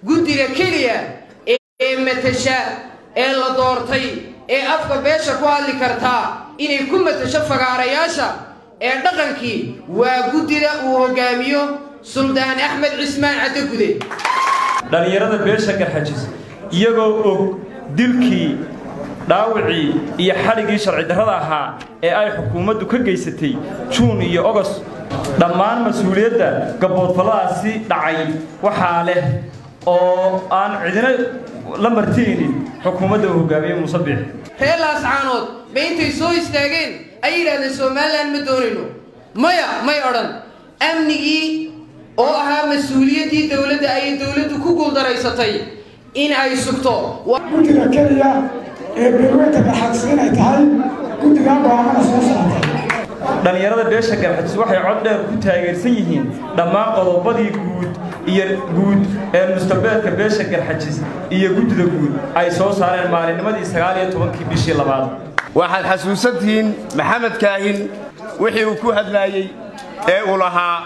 guddiga keliya ee matasha ee la doortay ee afka beesha ku hadli kartaa inay ku matasho fagaarayaasha ee dhaqankii waa guddida uu hoggaamiyo suldaan axmed cismaan caddagude dhallinyarada beesha garxajis iyagoo og dilkii dhaawacii iyo xadhiggii sharci darrada ahaa ee ay xukuumaddu ka geysatay juun iyo ogos dhammaan mas-uuliyadda gabboodfalladaasi dhacay waxaa leh oo aan cidina la martiyeynin xukuumadda uu hoggaamiye muuse biix reer laascaanood ba intay soo istaageen ay yidhahdeen somalilan ma doonayno maya may odhan amnigii oo ahaa mas-uuliyaddii dowladda ayay dowladdu ku guuldaraysatay in ay sugto guddiga keliya ee beerweynta garxadis inay tahay guddigaa go'aamada soo saartay dhallinyarada beesha garxajis waxay cod dheer ku taageersan yihiin dhammaan qodobadii guud iyo guud ee mustabeedka beesha garxajis iyo guddida guud ay soo saareen maalinnimadii sagaal iyo tobankii bishii labaad waxaad xasuusantihiin maxamed kaahin wixii uu ku hadlaayey ee uu lahaa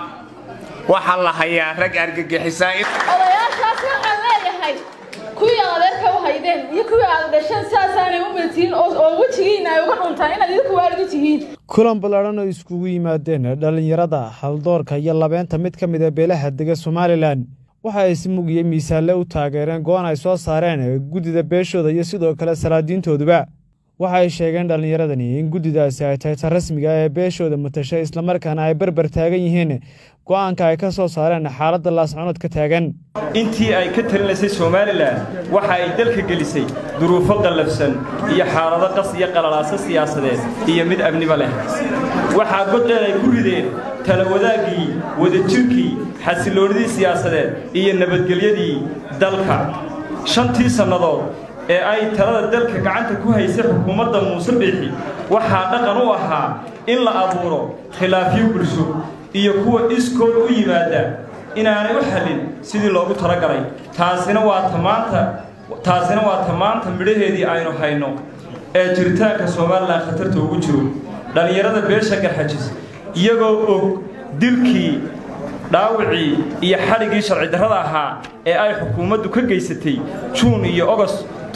waxaa la hayaa rag argagixisaa odayaashaas waxaan leeyahay kuwii aad adeerka u haydeen iyo kuwii aad dhasheen sidaasaanay u meltiin oo wejigiina ay uga dhuntaan inaad idinku waarigi tihiin kulan ballaadhan oo iskugu yimaadeen dhallinyarada haldoorka iyo labeenta mid ka mid a beelaha dega somalilan waxa ay si mugiyo miisaalle u taageereen go-aan ay soo saareen guddida beeshooda iyo sidoo kale salaadiintooduba waxa ay sheegeen dhallinyaradani in guddidaasi ay tahay ta rasmiga ee beeshooda matasha islamarkaana ay barbar taagan yihiin go'aanka ay ka soo saareen xaaladda laascunood ka taagan intii ay ka talinaysay somalilan waxa ay dalka gelisay duruufo qallafsan iyo xaalado qas iyo qalalaaso siyaasadeed iyo mid amniba leh waxaa goddheer ay ku rideen talawadaaggii wadajirkii xasilloonidii siyaasadeed iyo nabadgelyadii dalka shantii sannadood ee ay talada dalka gacanta ku haysay xukuumadda muuse biixi waxaa dhaqan u ahaa in la abuuro khilaafyo bulsho iyo kuwa iskood u yimaada inaanay u xallin sidii loogu talagalay taasina waa tamaanta taasina waa tamaanta midhaheedii aynu hayno ee jiritaanka somalilan khatarta ugu jiro dhallinyarada beesha garxajis iyagoo og dilkii dhaawacii iyo xadhiggii sharci darrada ahaa ee ay xukuumaddu ka geysatay juun iyo ogos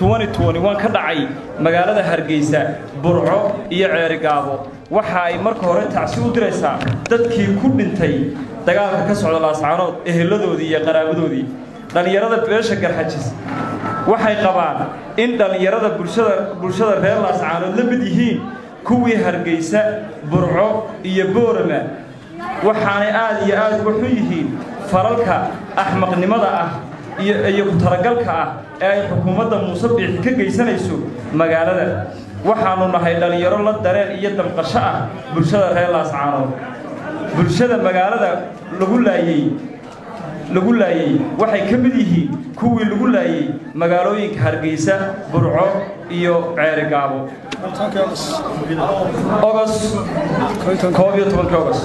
ka dhacay magaalada hargeysa burco iyo ceerigaabo waxa ay marka hore tacsi u diraysaa dadkii ku dhintay dagaalka ka socda laascaanood eheladoodii iyo qaraabadoodii dhallinyarada beesha garxajis waxay qabaan in dhallinyarada bulshada reer laascaanood la mid yihiin kuwii hargeysa burco iyo boorama waxaanay aad iyo aad uga xun yihiin falalka axmaqnimada ah iyo ku talagalka ah ee ay xukuumadda muuse biixi ka geysanayso magaalada waxaannu nahay dhallinyaro la dareen iyo damqasho ah bulshada reer laascaanood bulshada magaalada lagu laayey lagu laayey waxay ka mid yihiin kuwii lagu laayey magaalooyinka hargeysa burco iyo ceerigaabo ogos koob iyo tobankii ogos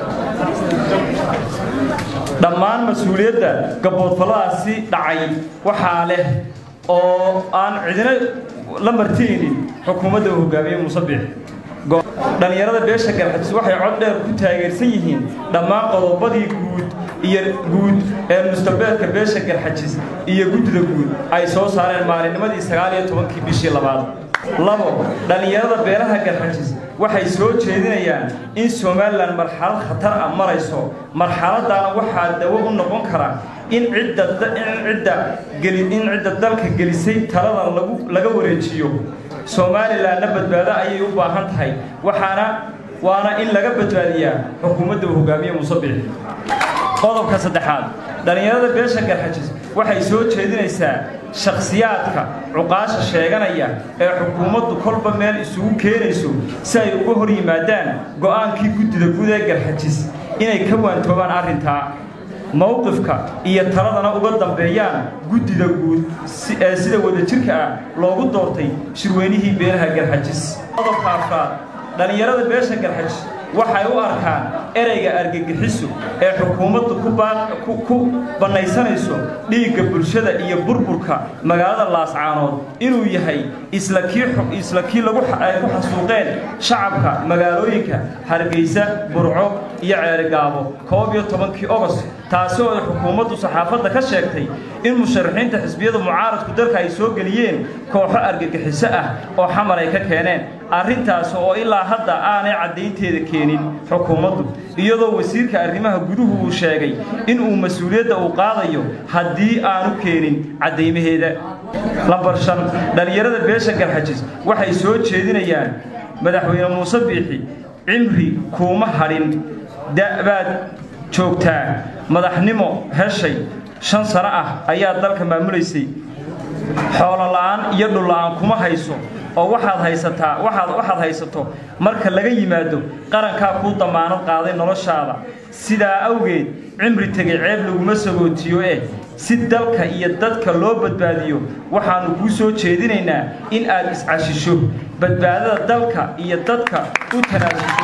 dhammaan mas-uuliyadda gabboodfalladaasi dhacay waxaa leh oo aan cidina la martiyeynin xukuumadda uu hoggaamiye muuse biix dhallinyarada beesha garxajis waxay cod dheer ku taageersan yihiin dhammaan qodobadii guud iyo guud ee mustabeedka beesha garxajis iyo guddida guud ay soo saareen maalinnimadii sagaal iyo tobankii bishii labaad labo dhallinyarada beelaha garxajis waxay soo jeedinayaan in somalilan marxalad khatar ah marayso marxaladaana waxaa dawo u noqon kara in cidda in cidda dalka gelisay talada laga wareejiyo somalilanna badbaado ayay u baahan tahay waxaana waana in laga badbaadiyaa xukuumadda uu hoggaamiye muuse biixi qodobka saddexaad dhallinyarada beesha garxajis waxay soo jeedinaysaa shakhsiyaadka cuqaasha sheeganaya ee xukuumaddu kolba meel isugu keenayso si ay uga hor yimaadaan go'aankii guddida guud ee garxajis inay ka waantoobaan arrintaa mowqifka iyo taladana uga dambeeyaan guddida guud ee sida wadajirka ah loogu doortay shirweynihii beelaha garxajis qodobka afraad dhallinyarada beesha garxajis waxay u arkaan ereyga argagixiso ee xukuumaddu ku bannaysanayso dhiigga bulshada iyo burburka magaalada laascaanood inuu yahay isla kii lagu xasuuqeen shacabka magaalooyinka hargeysa burco iyo ceerigaabo koob iyo tobankii ogost taasi oo ay xukuumaddu saxaafadda ka sheegtay in musharaxiinta xisbiyada mucaaradku dalka ay soo geliyeen kooxo argagixiso ah oo xamar ay ka keeneen arrintaas oo ilaa hadda aanay caddaynteeda keenin xukuumaddu iyadoo wasiirka arrimaha guduhu uu sheegay in uu mas-uuliyadda uu qaadayo haddii aanu keenin caddaymaheeda lambar shan dhallinyarada beesha garxajis waxay soo jeedinayaan madaxweyne muuse biixi cimri kuuma hadhin da'baad joogtaa madaxnimo heshay shan sano ah ayaa dalka maamulaysay xoolo la'aan iyo dhulla'aan kuma hayso oo waxaad haysataa waxaad waxaad haysato marka laga yimaado qarankaa kuu damaanad qaaday noloshaada sidaa awgeed cimri tegay ceeb laguma sagootiyo eh si dalka iyo dadka loo badbaadiyo waxaannu kuu soo jeedinaynaa in aad iscashisho badbaadada dalka iyo dadka u tanaasusho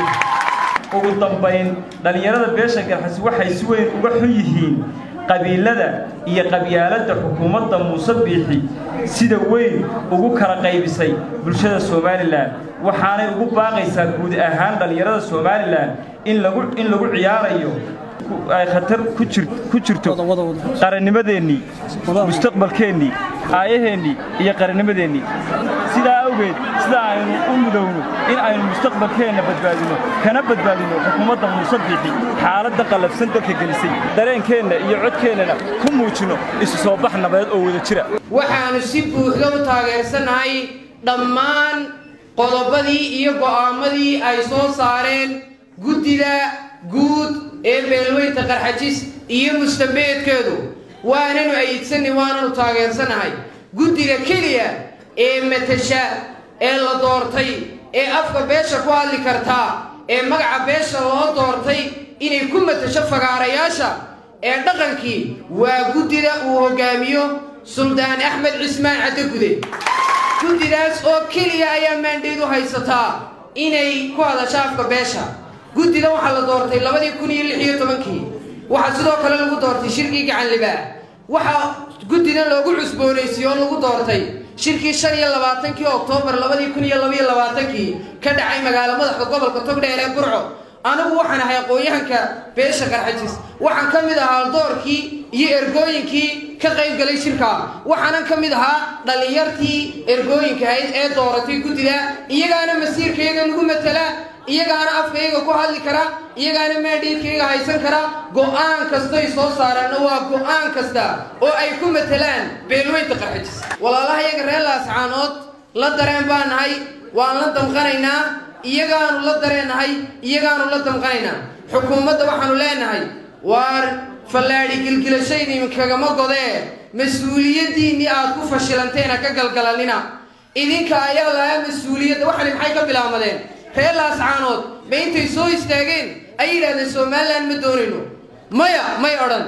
ugu dambayn dhallinyarada beesha garxasi waxay si weyn uga xun yihiin qabiilada iyo qabyaaladda xukuumadda muuse biixi sida weyn ugu kala qaybisay bulshada somalilan waxaanay ugu baaqaysaa guud ahaan dhallinyarada somalilan in lagu in lagu ciyaarayo ay khatar ku jirto qarannimadeennii mustaqbalkeennii aayaheennii iyo qarannimadeennii sidaa awgeed sida aynu u mudowno in aynu mustaqbalkeenna badbaadino kana badbaadino xukuumadda muuse biixi xaaladda qallafsan dalka gelisay dareenkeenna iyo codkeennana ku muujinno isu soo bax nabadeed oo wada jira waxaannu si buuxda u taageersannahay dhammaan qodobadii iyo go'aamadii ay soo saareen guddida guud ee beelweynta qarxajis iyo mustambeedkeedu waananu ayidsannay waananu taageersanahay guddiga keliya ee matasha ee la doortay ee afka beesha ku hadli kartaa ee magaca beesha loo doortay inay ku matasho fagaarayaasha ee dhaqankii waa guddida uu hoggaamiyo suldaan axmed cismaan caddagude guddidaas oo keliya ayaa maandheed u haysataa inay ku hadasho afka beesha guddida waxaa la doortay labadii kun iyo lix iyo tobankii waxaa sidoo kale lagu doortay shirkii gacanlibaa waxaa guddidan loogu cusboonaysiye oo lagu doortay shirkii shan iyo labaatankii oktoobar labadii kun iyo labaiyo labaatankii ka dhacay magaalo madaxda gobolka togdheer ee burco anigu waxaan ahay aqoon-yahanka beesha qarxajis waxaan ka mid ahaa doorkii iyo ergooyinkii ka qayb galay shirka waxaanan ka mid ahaa dhallinyartii ergooyinkahayd ee dooratay guddida iyagaana masiirkayga nagu matala iyagaana afkayga ku hadli kara iyagaana maadhiidkayga haysan kara go'aan kastoy soo saaraanna waa go'aan kasta oo ay ku matalaan beelweynta qarxajis walaalaha iyaga reer laascaanood la dareen baan nahay waan la damqanaynaa iyagaanu la dareennahay iyagaanu la damqanaynaa xukuumadda waxaanu leenahay waar fallaadhi gilgilashaydii kagama godee mas-uuliyaddiinnii aad ku fashilanteena ka galgalanina idinka ayaa lahaa mas-uuliyadda waxani maxay ka bilaamadeen reer laascaanood ba intay soo istaageen ay yidhahdeen somalilan ma doonayno maya may odhan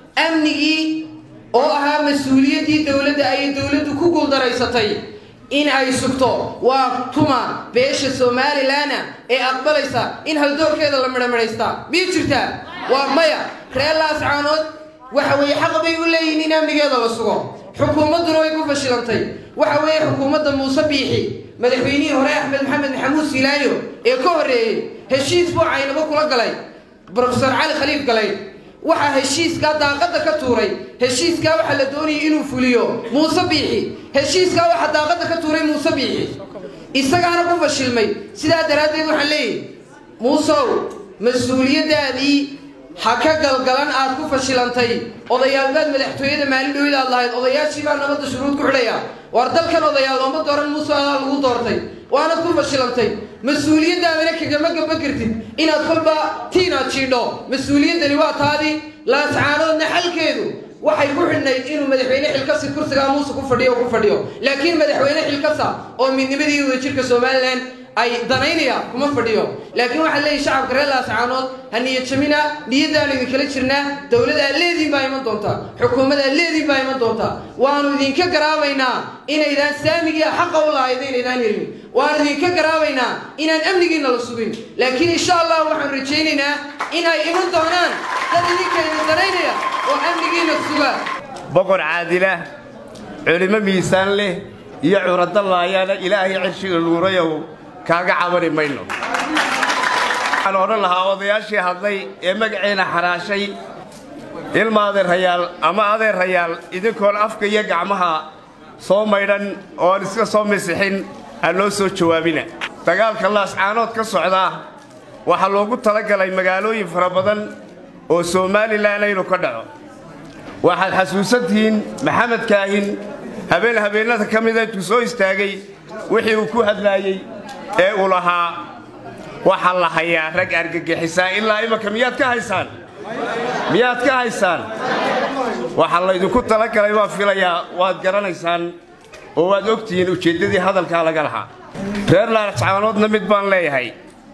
amnigii oo ahaa mas-uuliyaddii dowladda ayay dowladdu ku guuldaraysatay in ay sugto waa tuma beesha somalilanna ee aqbalaysa in haldoorkeeda la midhamidhaystaa miyay jirtaa waa maya reer laascaanood waxa weeye xaq bay u leeyihin in amnigeeda la sugo xukuumadduna way ku fashilantay waxa weeye xukuumadda muuse biixi madaxweynihii hore axmed maxamed maxamuud silaayo ee ka horreeyey heshiis buu caynabo kula galay brofesor cali khaliif galay waxaa heshiiskaa daaqadda ka tuuray heshiiskaa waxaa la doonayay inuu fuliyo muuse biixi heshiiskaa waxaa daaqadda ka tuuray muuse biixi isagaana ku fashilmay sidaa daraaddeed waxaan leeyahy muusow mas-uuliyaddaadii ha ka galgalan aad ku fashilantay odayaalbaad madaxtooyada maalin dhowid aad lahayd odayaashii baa nabadda shuruud ku xidhaya waar dalkan odayaal ooma dooran muuse adaa lagu doortay waanad ku fashilantay mas-uuliyaddaadana kagama gaba kartid inaad kolba tiinaad jiidho mas-uuliyaddani waa taadii laascaanoodna xalkeedu waxay ku xidhnayd inuu madaxweyne xilkasi kursigaa muuse ku fadhiyo oo ku fadhiyo laakiin madaxweyne xilkasa oo midnimadii wadajirka somalilan ay danaynaya kuma fadhiyo laakiin waxaa leeyahy shacabka reer laascaanood ha niyad jamina niyaddaanu idinkala jirnaa dowlad aad leediin baa iman doonta xukuumad aad leediin baa iman doonta waanu idinka garaabaynaa inaydaan saamigiia xaqa u lahayd inaydaan helin waan idinka garaabaynaa inaan amnigiinna la sugin laakiin insha allah waxaan rajaynaynaa inay iman doonaan dad idinkayna danaynaya oo amnigiinna suga boqor caadila culimo miisaan leh iyo curadallaayaana ilaahay cirshiga nuurayow kaaga cabari mayno waxaan odhan lahaa odayaashii hadlay ee magaceena xaraashay ilma adeerhayaal ama adeerhayaal idinkoon afka iyo gacmaha soo maydhan oo aan iska soo misixin ha noo soo jawaabina dagaalka laascaanood ka socdaa waxaa loogu talagalay magaalooyin fara badan oo somalilan aynu ka dhaco waxaad xasuusantihiin maxamed kaahin habeen habeennada ka mida intuu soo istaagay wixii uu ku hadlaayey ee uu lahaa waxaa la hayaa rag argagixisaa ilaa imanka miyaad ka haysaan miyaad ka haysaan waxaa laydinku talagalay waan filayaa waad garanaysaan oo waad ogtihiin ujeeddadii hadalkaa laga lahaa reer laascaanoodna mid baan leeyahay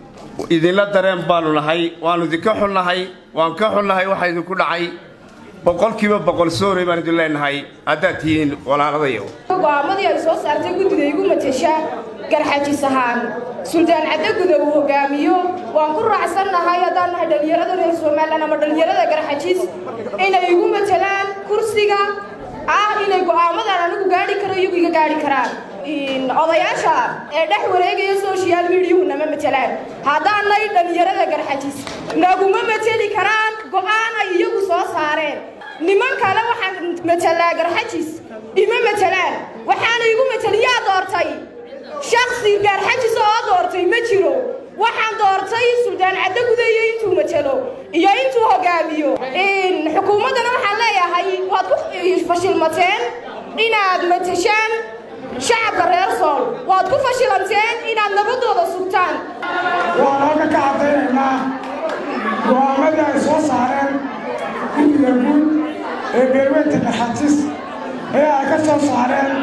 idinla dareen baannu nahay waannu idinka xunnahay waan ka xunnahay waxa idinku dhacay boqolkiiba boqol soorey baan idin leenahay haddaad tihiin walaaladayo go'aamadii ay soo saartay guddiga igu matasha garxajis ahaan suldaan caddaguda uu hogaamiyo waan ku raacsannahay haddaan nahay dhallinyarada reer somalilan ama dhallinyarada garxajis inay igu matalaan kursiga ah inay go'aamadan anigu gaadhi karo iyagu iga gaadhi karaan odayaasha ee dhex wareegaya social mediahu nama matalaan haddaanay dhallinyarada garxajis naguma mateli karaan go'aan ay iyagu soo saareen niman kale waxaan matalaa garxajis ima matalaan waxaana igu mateliyaa doortay shaksi gaarxajis oo doortay ma jiro waxaan doortay suldaan caddaguda iyo intuu matelo iyo intuu hogaamiyo xukuumaddana waxaan leeyahay waad ku fashilmateen inaad matashaan shacabka reer sool waad ku fashilanteen inaad nabadooda sugtaan waan halka ka caddaynaynaa go'aamadii ay soo saareen guddiga guud ee beerweynta garxajis ee ay ka soo saareen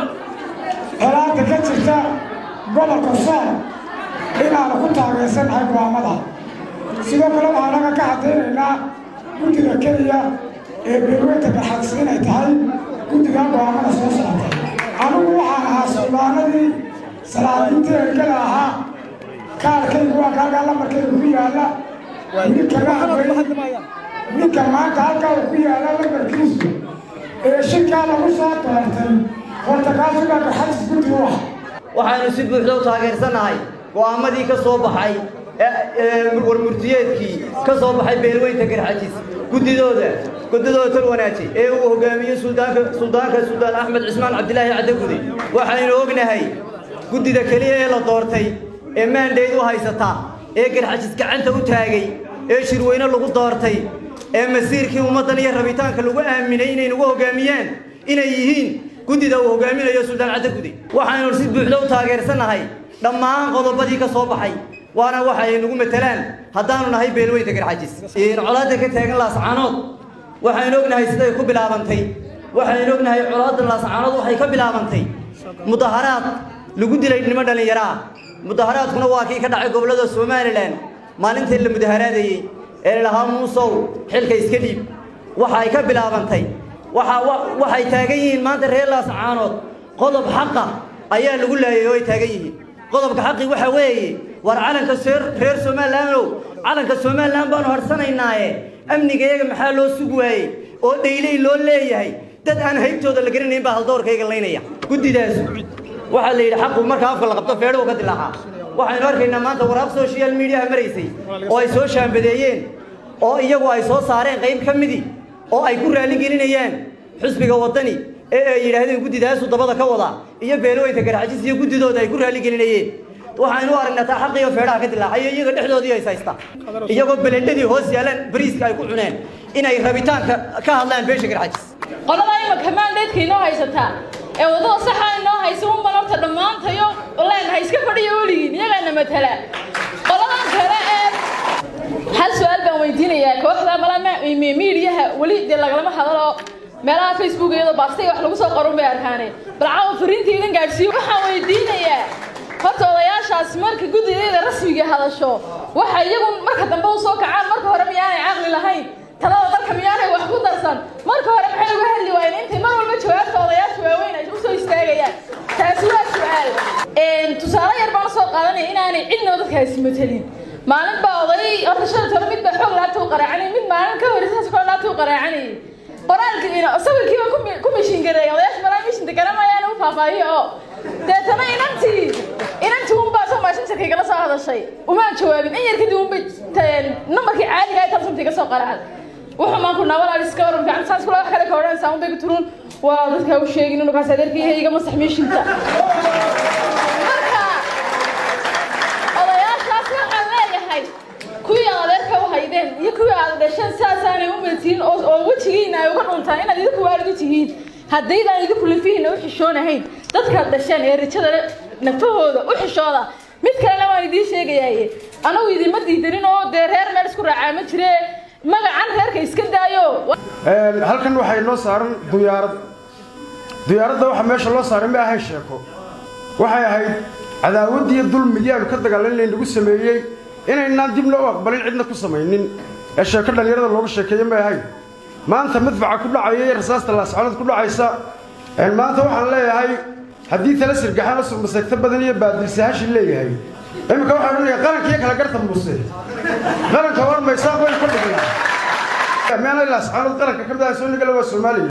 colaadda ka jirta gobolka sool inaanu ku taageersanahay go'aamada sidoo kale waxaan halka ka caddaynaynaa guddiga keliya ee beerweynta garxajis inay tahay guddiga go'aamada soo socotay anigu waxaan ahaa suldaanadii salaadiintii ergada ahaa kaarkaygu waa kaalkaa lambarkayga ku yaalla weli kama hadlay ninka maanta halkaa uu ku yaalla lambarkiisu ee shirkaa lagu soo doortay horta kaasugaa garxajis guddi u ah waxaanu si buuxda u taageersannahay go'aamadii ka soo baxay warmurtiyeedkii ka soo baxay beelweynta garxajis guddidooda guddidooda tal wanaaji ee uu hogaamiyo suldaanka suldaanka suldaan axmed cismaan cabdilaahi caddagude waxaynu ognahay guddida keliya ee la doortay ee maandayd u haysata ee garxajis gacanta u taagay ee shirweyne lagu doortay ee masiirkii ummaddan iyo rabitaanka lagu aaminay inay nagu hoggaamiyaan inay yihiin guddida uu hogaaminayo suldaan caddagude waxaynu si buuxda u taageersannahay dhammaan qodobadii ka soo baxay waana waxa ay nagu matalaan haddaanu nahay beelweynta garxajis colaadda ka taagan laascaanood waxaynu ognahay siday ku bilaabantay waxaynu ognahay colaadda laascaanood waxay ka bilaabantay mudaharaad lagu dilay nimo dhallinyaro ah mudaharaadkuna waa kii ka dhacay gobollada somalilan maalintii la mudaharaadayey ee lalahaa muusow xilka iska dhiib waxa ay ka bilaabantay waxay taagan yihiin maanta reer laascaanood qodob xaqa ayaa lagu laayay oo ay taagan yihiin qodobka xaqii waxa weeye war calanka reer somalilandow calanka somalilan baanu harsanaynaaye amnigayaga maxaa loo sugi waayey oo dhaylay loo leeyahay dad aan haybtooda la garanayn baa haldoorkayga laynaya guddidaas waxaa la yidhi xaqu marka afka la qabto feedhuhu ka dilaacaa waxaynu arkaynaa maanta waraaq social mediaha maraysay oo ay soo shaambadeeyeen oo iyagu ay soo saareen qayb ka midii oo ay ku raaligelinayaan xusbiga waddani ee ay yidhaahdeen guddidaasu dabada ka wada iyo beelweynta garxajis iyo guddidooda ay ku raaligelinayeen waxaynu u aragnaa taa xaqiiyo feedhaha ka dilaacayo iyaga dhexdoodii ay haysta iyagoo belendhadii hoos yaalaan bariiska ay ku cuneen inay rabitaanka ka hadlaan beesha garxajis qolada imanka maandeedka inoo haysataa ee waddada saxa inoo haysa unban horta dhammaantayo leenahay iska fadhiya weligiin iyagaana matala qoladan kale ee hal su-aal baan weydiinayaa kooxda malama miidiyaha weli dee lagalama hadalo meelaha facebook iyadoo baastay wax lagu soo qorun bay arkaane bal caawa fariintii idin gaadhsiiyo waxaan weydiinayaa horta odayaashaas marka guddideeda rasmiga hadasho waxay iyagu marka dambe u soo kacaan marka hore miyaanay caqli lahayn talada dalka miyaanay wax ku darsan marka hore maxay uga hadli waayeen intay mar walba jawaabta odayaasha waaweyn ay usoo istaagayaan taasi waa su-aal tusaale yar baan qaadanaya inaanay cidnaba dadkaasi matelin maalin baa oday horta shan toro mid baa xoog laabta u qaraacanayay mid maalin ka horeysa saas koo laabta u qaraacanayay qoraalkiina sawirkiiba ku mishin gareeyay odayaasha malaa mishinta garanayaan u faahfaahiyo oo deetana inantii inantii unbaa soo maashintarkayga la soo hadashay umaan jawaabin in yar kadib unbay nambarkii caadiga ay talsamta iga soo qaracad wuxuu maanku nabalaal iska waran fiican saas kula wax kale ka odhanaysaa unbay ku turuun waa dadka u sheegin inuu kaas adeerkii iga masax mishinta marka odayaashaas waxaan leeyahay kuwii aad adeerka u haydeen iyo kuwii aad dhasheen sidaasaanay u meltiin oo wejigiina ay uga dhuntaan inaad idinku waalidu tihiin haddaydaan idinku lafihiina u xishoonahayn dadkaad dhasheen ee rajada nafahooda u xishooda mid kalena waan idiin sheegayaaye anagu idinma diidanin oo dee reer meel isku raacaa ma jire magacan reerka iska daayo halkan waxay noo saaran diyaarad diyaaradda waxa meesha loo saaray ma ahayn sheeko waxay ahayd cadaawad iyo dulmigii aanu ka dagaalanay nagu sameeyey inaynaan dibna u aqbalin cidna ku samaynin ee sheeko dhallinyarada looga sheekeeyo ma ahayn maanta madfaca ku dhacaya iyo rasaasta laasconad ku dhacaysa maanta waxaan leeyahay haddii tala sirgaxaan la surmaseegto badan iyo baadilsahashi leeyahay iminka waxaan odhanayaa qaranka iyo kala garta muuse qaranka war maysaa baynu ka dhignaa meelay laasconad qaranka ka mid ah soo nigala waa soomaaliya